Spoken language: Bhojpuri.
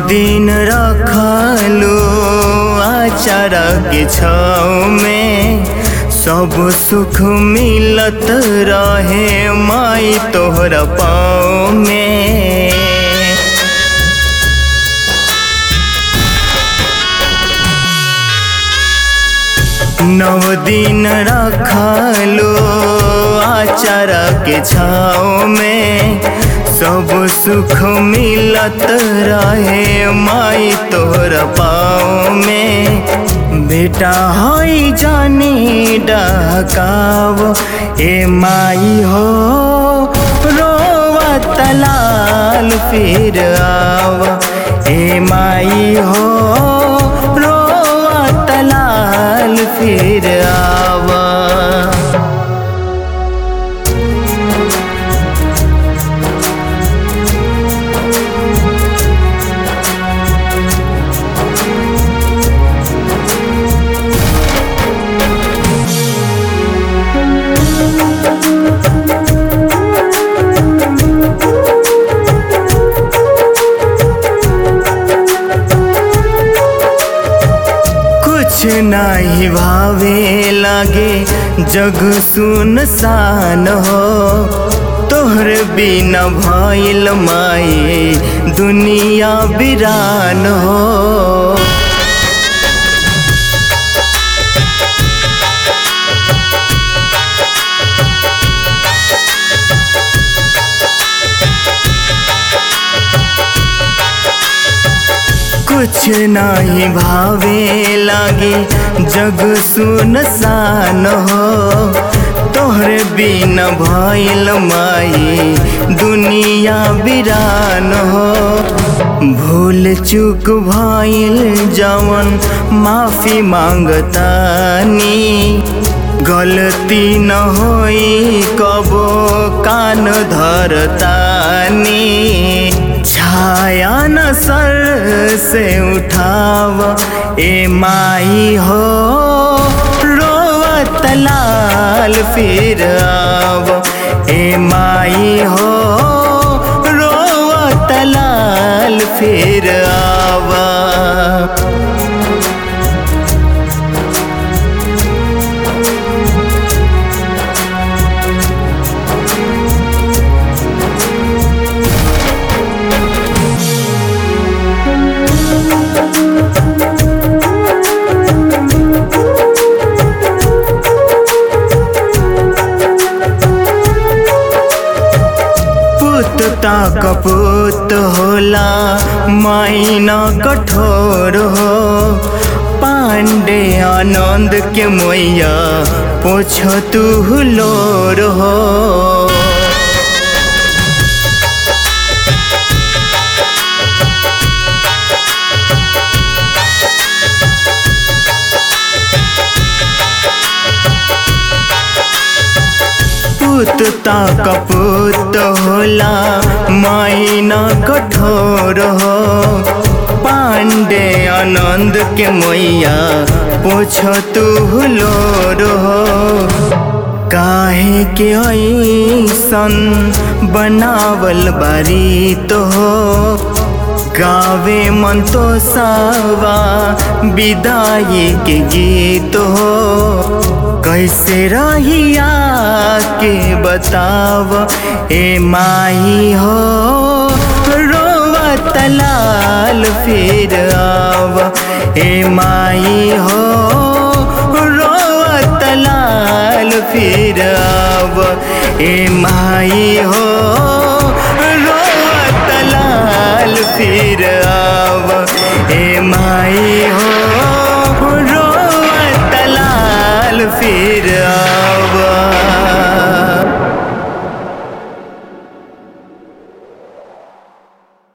दिन रखलो आचार के छाव में सब सुख मिलत रहे माई तोहरा पाँव में नव दिन रखलो आचार के छाव में सब सुख मिलत रहे माई तोहर पाँव में बेटा हई जानी डहकाव ए माई हो रोवा तलाल फिर आव ए माई हो रोवा तलाल फिर आवा कुछ नाही भावे लागे जग सुनसान हो तोहर बिना भइल माई दुनिया बिरान हो कुछ नाही भावे लागे जग सुनसान हो तोहर बिन भइल माई दुनिया बिरान हो भूल चूक भइल जवन माफी मांगतानी गलती न होई कबो कान धरतानी छाया न सर से उठाव ए माई हो रोवत लाल फिर आव ए माई हो रोवत लाल फिर आवा पुत ता कपूत होला माइना कठोर हो पांडे आनंद के मैया पोछ तू हुलोर हो पुत ता कपूत होला माइना कठोर हो पांडे आनंद के मैया पोछ तू हुलोर हो काहे के ऐसन बनावल बारी तो हो गावे मन तो सावा विदाई के गीत हो कैसे रहिया के बताव ए माई हो रोवत लाल फिर आव ए माई हो रोवत लाल फिर आव ए माई हो रोवत लाल फिर